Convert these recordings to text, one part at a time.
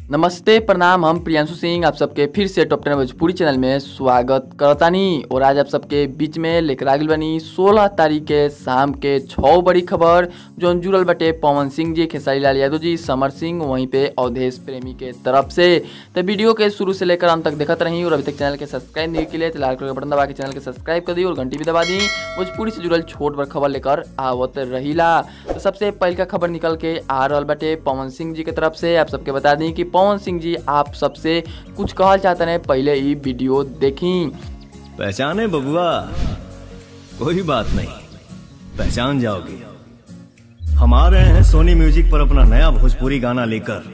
नमस्ते प्रणाम हम प्रियांशु सिंह आप सबके फिर से टॉप टेन भोजपुरी चैनल में स्वागत करतानी और आज आप सबके बीच में लेकर आगिल बनी 16 तारीख के शाम के छः बड़ी खबर जो जुड़ल बटे पवन सिंह जी खेसारी लाल यादव जी समर सिंह वहीं पे अवधेश प्रेमी के तरफ से तो वीडियो के शुरू से लेकर अंत तक देखते रही और अभी तक चैनल के सब्सक्राइब नहीं के लिए तो लाल कलर का बटन दबा के चैनल के सब्सक्राइब कर दी और घंटी भी दबा दी भोजपुरी से जुड़ल छोट बड़ खबर लेकर आवत रहीला तो सबसे पहल का खबर निकल के आ रहल बटे पवन सिंह जी के तरफ से आप सबके बता दी कि पवन सिंह जी आप सबसे कुछ कहल चाहते हैं पहले ही वीडियो देखी पहचाने बबुआ कोई बात नहीं पहचान जाओगे हम आ रहे हैं सोनी म्यूजिक पर अपना नया भोजपुरी गाना लेकर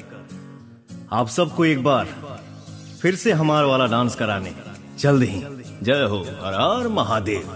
आप सबको एक बार फिर से हमार वाला डांस कराने जल्द ही जय हो हर हर महादेव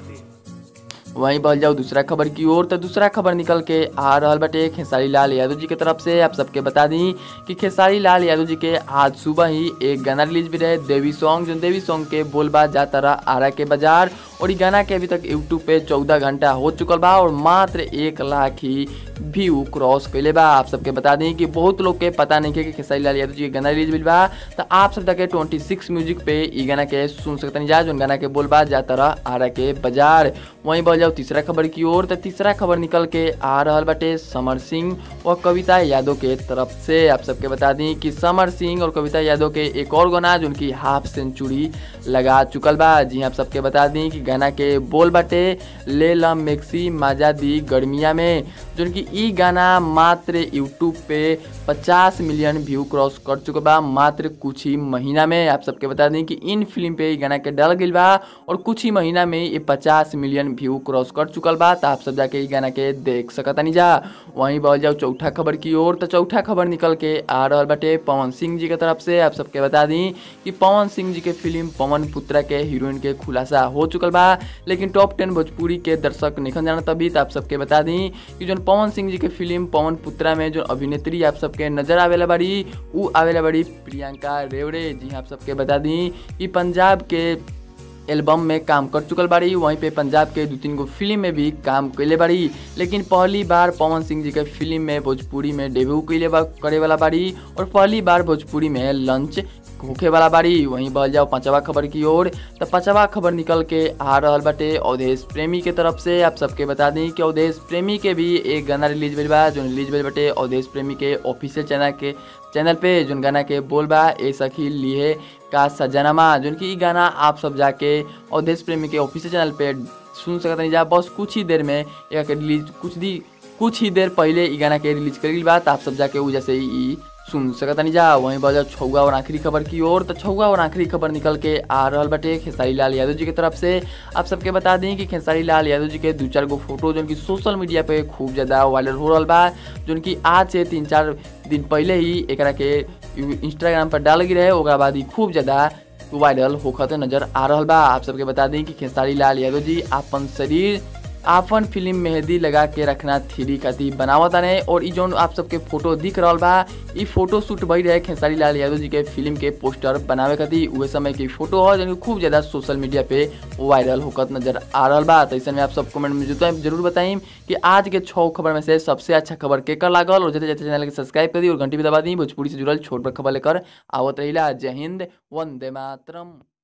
वहीं बढ़ जाओ दूसरा खबर की ओर तो दूसरा खबर निकल के आ रहल बटे खेसारी लाल यादव जी के तरफ से आप सबके बता दी कि खेसारी लाल यादव जी के आज सुबह ही एक गाना रिलीज भी रहे देवी सॉन्ग जो देवी सॉन्ग के बोलबा जाता रहा आरा के बाजार और ये गाना के अभी तक यूट्यूब पे चौदह घंटा हो चुकल बा और मात्र एक लाख ही व्यू क्रॉस कैले बा आप सबके बता दी कि बहुत लोग के पता नहीं है कि खेसारी लाल यादव जी के गाना रिलीज भी बा तो आप सब तक ट्वेंटी सिक्स म्यूजिक पे ये गाना के सुन सकते जा जो गाना के बोलबा जाता रहा आरा के बाजार वहीं बढ़ जाओ तीसरा खबर की ओर तो तीसरा खबर निकल के आ रहल बाटे समर सिंह और कविता यादव के तरफ से आप सबके बता दी कि समर सिंह और कविता यादव के एक और गाना जो उनकी हाफ सेंचुरी लगा चुकल बा जी आप सबके बता दी कि गाना के बोल बाटे ले लम मेक्सी माजा दी गर्मिया में जो कि ई गाना मात्र यूट्यूब पे 50 मिलियन व्यू क्रॉस कर चुका बा मात्र कुछ ही महीना में आप सबके बता दें कि इन फिल्म पे ई गाना के डल गई बा और कुछ ही महीना में ये 50 मिलियन व्यू क्रॉस कर चुकल बा तो आप सब जाके ई गाना के देख सकतानी जा वहीं बढ़ जाओ चौथा खबर की ओर तो चौथा खबर निकल के आ रहा बाटे पवन सिंह जी के तरफ से आप सबके बता दी कि पवन सिंह जी के फिल्म पवन पुत्रा के हीरोइन के खुलासा हो चुकल बा लेकिन टॉप टेन भोजपुरी के दर्शक निखन जाना तभी तो आप सबके बता दी कि जो पवन सिंह जी के फिल्म पवन पुत्रा में जो अभिनेत्री आप सबके नजर आवेला बाड़ी उ आवेला बाड़ी प्रियंका रेवड़े जी आप सबके बता दी कि पंजाब के एल्बम में काम कर चुकल बाड़ी वहीं पे पंजाब के दो तीन गो फिल्म में भी काम कैले बाड़ी लेकिन पहली बार पवन सिंह जी के फिल्म में भोजपुरी में डेब्यू कैले बा करे वाला बाड़ी और पहली बार भोजपुरी में लंच होखे वाला बाड़ी वहीं बढ़ जाओ पांचवा खबर की ओर तो पांचवा खबर निकल के आ रहा बाटे अवधेश प्रेमी के तरफ से आप सबके बता दी कि अवधेश प्रेमी के भी एक गाना रिलीज भेल बा जो रिलीज भेल बाटे अवधेश प्रेमी के ऑफिशियल चैनल के चैनल पे जोन गाना के बोल बा ए सखी लिए का सजनमा जोन की गाना आप सब जाके अवधेश प्रेमी के ऑफिशियल चैनल पे सुन सकते नहीं जा बस कुछ ही देर में एक रिलीज कुछ दी कुछ ही देर पहले ई गाना के रिलीज कर बा तो आप सब जाके उ जैसे ई सुन सकता नहीं जा वहीं बजा छौगा और आखिरी खबर की ओर तो छौगा और आखिरी खबर निकल के आ रहा बटे खेसारी लाल यादव जी की तरफ से आप सबके बता दें कि खेसारी लाल यादव जी के दो चार गो फोटो जो कि सोशल मीडिया पे खूब ज़्यादा वायरल हो रहा बा जो कि आज से तीन चार दिन पहले ही एक के इंस्टाग्राम पर डाल गई रहे ओकरा बाद ही खूब ज़्यादा वायरल होखत नजर आ रहा बा आप सबके बता दें कि खेसारी लाल यादव जी अपन शरीर आपन फिल्म मेहंदी लगा के रखना थ्री खातिर बनावत रहे और ई जौन आप सबके फोटो दिख रहा बा ई फोटो शूट भई रहे खेसारी लाल यादव जी के फिल्म के पोस्टर बनावे खातिर उहे समय की फोटो हो जो खूब ज़्यादा सोशल मीडिया पे वायरल होकर नजर आ रहा बा तो ऐसे में आप सब कमेंट में जुटा जरूर बताइम कि आज के छः खबर में से सबसे अच्छा खबर केकर लागल और जैसे जैसे चैनल के सब्सक्राइब कर दी और घंटी भी दबा दी भोजपुरी से जुड़ल छोट पर खबर लेकर आवत रही जय हिंद वंदे मातरम